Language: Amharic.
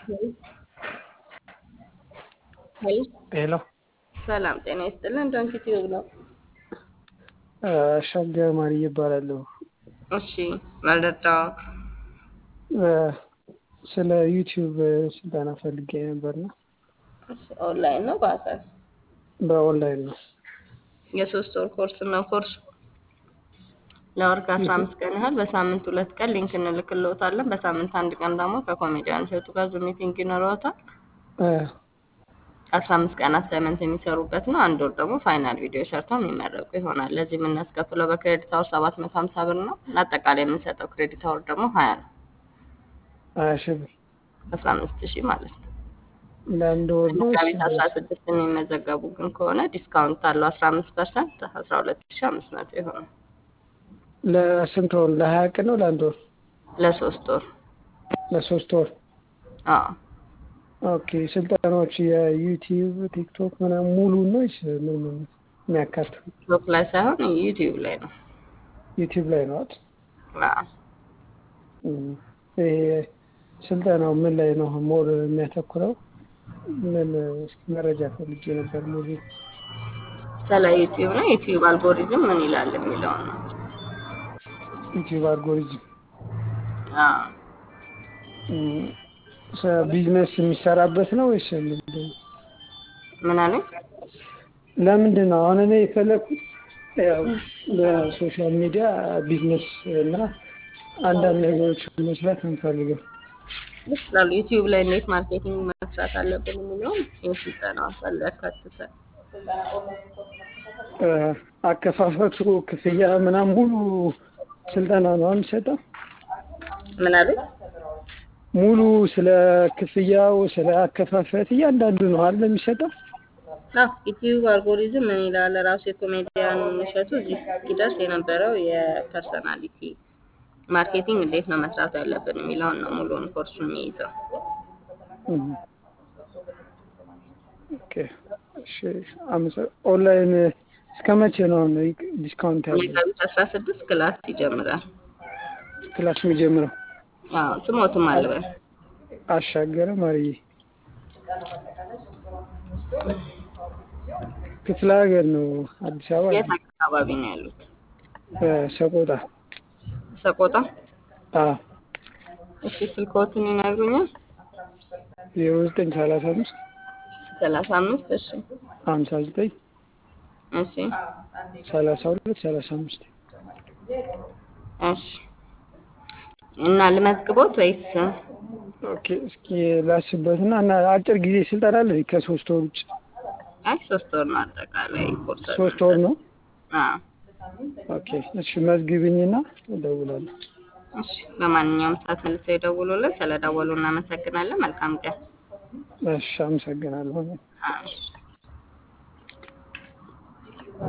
ሄሎ ሄሎ ሰላም ጤና ይስጥልን። ዶንኪ ቲዩብ ነው። አሻገር ማሪ ይባላለሁ። እሺ መረዳው ስለ ዩቲዩብ ስልጠና ፈልጌ ነበርና እሺ፣ ኦንላይን ነው በአካል በኦንላይን ነው። የሶስት ወር ኮርስ ነው። ኮርሱ ለወር ከአስራ አምስት ቀን ያህል በሳምንት ሁለት ቀን ሊንክ እንልክልዎታለን። በሳምንት አንድ ቀን ደግሞ ከኮሜዲያን እሸቱ ጋር ዙም ሚቲንግ ይኖረዎታል። አስራ አምስት ቀን አሳይመንት የሚሰሩበት ነው። አንድ ወር ደግሞ ፋይናል ቪዲዮ ሰርተው የሚመረቁ ይሆናል። ለዚህ የምናስከፍለው በክሬዲት አወር ሰባት መቶ ሀምሳ ብር ነው። አጠቃላይ የምንሰጠው ክሬዲት አወር ደግሞ ሀያ ነው። ሀያ ሺህ ብር አስራ አምስት ሺህ ማለት ነው። ለአንድ ወር ነው። መጋቢት አስራ ስድስት የሚመዘገቡ ግን ከሆነ ዲስካውንት አለው አስራ አምስት ፐርሰንት አስራ ሁለት ሺህ አምስት መቶ ይሆናል። ለስንት ወር? ለሀያ ቀን ነው ለአንድ ወር? ለሶስት ወር ለሶስት ወር። አዎ ኦኬ። ስልጠናዎች የዩቲዩብ ቲክቶክ ምናምን ሙሉ ነው ወይስ ምን ምን የሚያካትቱ? ቲክቶክ ላይ ሳይሆን ዩቲዩብ ላይ ነው። ዩቲዩብ ላይ ነው አይደል? አዎ እም። ይሄ ስልጠናው ምን ላይ ነው ሞር የሚያተኩረው? ምን እስኪ መረጃ ፈልጌ ነበር። ሙሉ ስለ ዩቲዩብ ነው። ዩቲዩብ አልጎሪዝም ምን ይላል የሚለውን ነው። ዩቲዩብ አልጎሪዝም አዎ እም፣ ሰ- ቢዝነስ የሚሰራበት ነው ወይስ ምንድን ነው? ምን አለኝ? ለምንድን ነው አሁን እኔ የፈለኩት ያው በሶሻል ሚዲያ ቢዝነስ እና አንዳንድ ነገሮች መስራት እንፈልገው ይችላሉ። ዩቲዩብ ላይ እንዴት ማርኬቲንግ መስራት አለብን የሚለውን ይህ ስልጠና አሳል ያካትታል። እ፣ አከፋፈቱ ክፍያ ምናምን ሙሉ ስልጠና ነው የሚሰጠው። ምን አለኝ? ሙሉ ስለ ክፍያው ስለ አከፋፈት እያንዳንዱ ነው አለ የሚሰጠው። አዎ ዩቲዩብ አልጎሪዝም ምን ይላል? ራሱ የኮሜዲያን እሸቱ እዚህ እስኪደርስ የነበረው የፐርሰናሊቲ ማርኬቲንግ እንዴት ነው መስራት ያለብን የሚለውን ነው ሙሉውን ኮርሱን የሚይዘው። እም። ኦኬ እሺ። አመሰ- ኦንላይን እስከ መቼ ነው አሁን ዲስካውንት ያለው መጋቢት አስራ ስድስት ክላስ ይጀምራል። ክላስ የሚጀምረው? አዎ ስሞትም አልበል አሻገረ ማርዬ ክፍለ ሀገር ነው አዲስ አበባ የት አካባቢ ነው ያሉት? እ፣ ሰቆጣ ሰቆጣ። አ እሺ ስልክዎትን ይነግሩኛል? ዜሮ ዘጠኝ ሰላሳ አምስት ሰላሳ አምስት እሺ ሀምሳ ዘጠኝ እሺ ሰላሳ ሁለት ሰላሳ አምስት እሺ እና ልመዝግቦት ወይስ ኦኬ። እስኪ ላስበትና እና አጭር ጊዜ ስልጠና አለ ከሶስት ወር ውጭ? አይ ሶስት ወር ነው አጠቃላይ ኮርስ ሶስት ወር ነው። አዎ ኦኬ እሺ፣ መዝግብኝና እደውላለሁ። እሺ በማንኛውም ሰዓት መልሰው ይደውሉልን። ስለደወሉ እናመሰግናለን። መልካም ቀን። እሺ፣ አመሰግናለሁ። አዎ